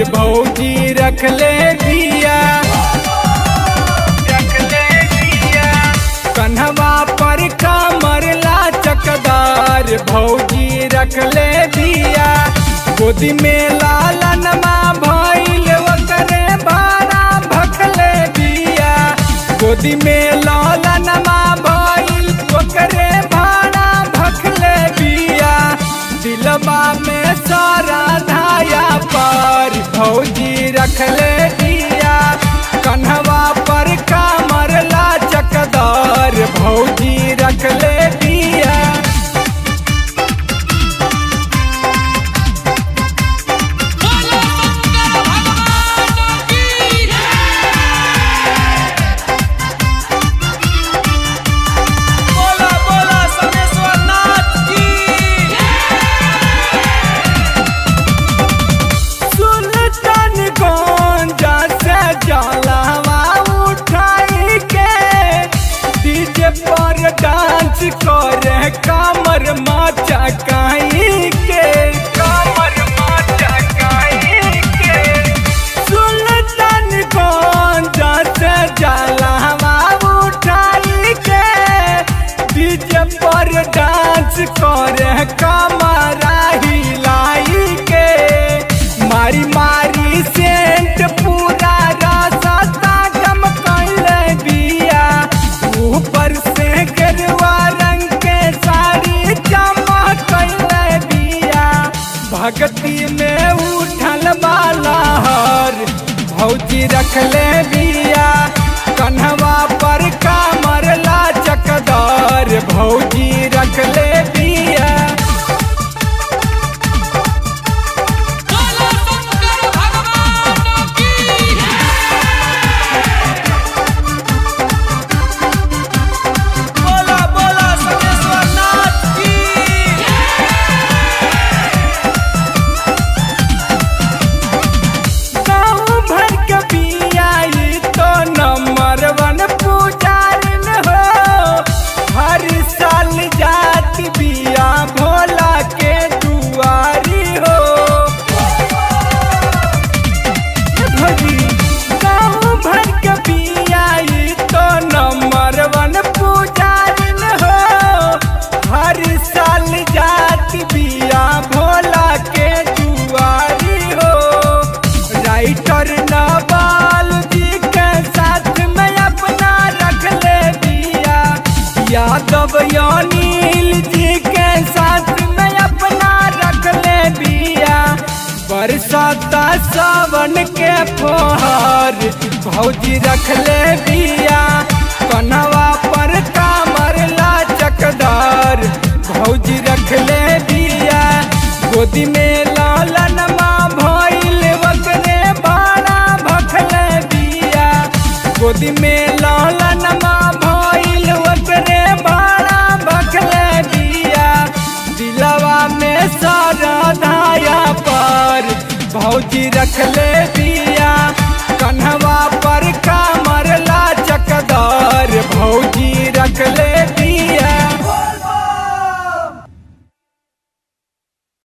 भौजी रखले बिया रखले बिया कन्हवा पर कमर चकदार भौजी रखले बिया गोदी में लालनमा भइल ओकरे भाड़ा भखले बिया गोदी में लालनमा भइल ओकरे भाड़ा भखले बिया दिलबा में सारा धाया पर भौजी रखले बिया कन्हवा पर कमर चकदार भौजी रखले बिया बोलो शंकर भगवान की बोला बोला समेश्वर नाथ की सुल्तान गंजा से जलावा उठाई के डीजे पर डांस करे कमर माचा काई के कमर माचा काई के सुल्तान गंजा से जलावा उठाई के डीजे पर डांस करे कमरा हिलाई के मारी मारी सेंट पूरा रास्ता गम कैले बिया ऊपर से गेरुआ रंग के साड़ी चमक कैले बिया भक्ति में उठल वाला हर भौजी रखले बिया कन्हवा पर कमर चकदार भौजी रखले बिया बोलो शंकर भगवान की बोला बोला समेश्वर नाथ की गाँव भर के बियाई तो नंबर वन पुजारिन हो हर साल जात बिया भोला के दुआरी हो भजी गाँव भर के बियाई तो नंबर वन पुजारिन हो हर साल जात बिया भोला के दुआरी हो राइटर नवाल जी के साथ में अपना रख ले दिया यादव अनिल जी के साथ में अपना रख ले दिया बरसाता सावन के फोहर भौजी रख ले दिया कन्हवा पर कामर चकदार भौजी रख ले दिया गोदी में लालन माँ भइल वकरे बाड़ा भखले दिया गोदी में लालन माँ भइल वकरे बाड़ा भखले दिया दिलवा में सारा धाया पर भौजी रखले दिया कन्हवा पर कमर चकदार भौजी रखले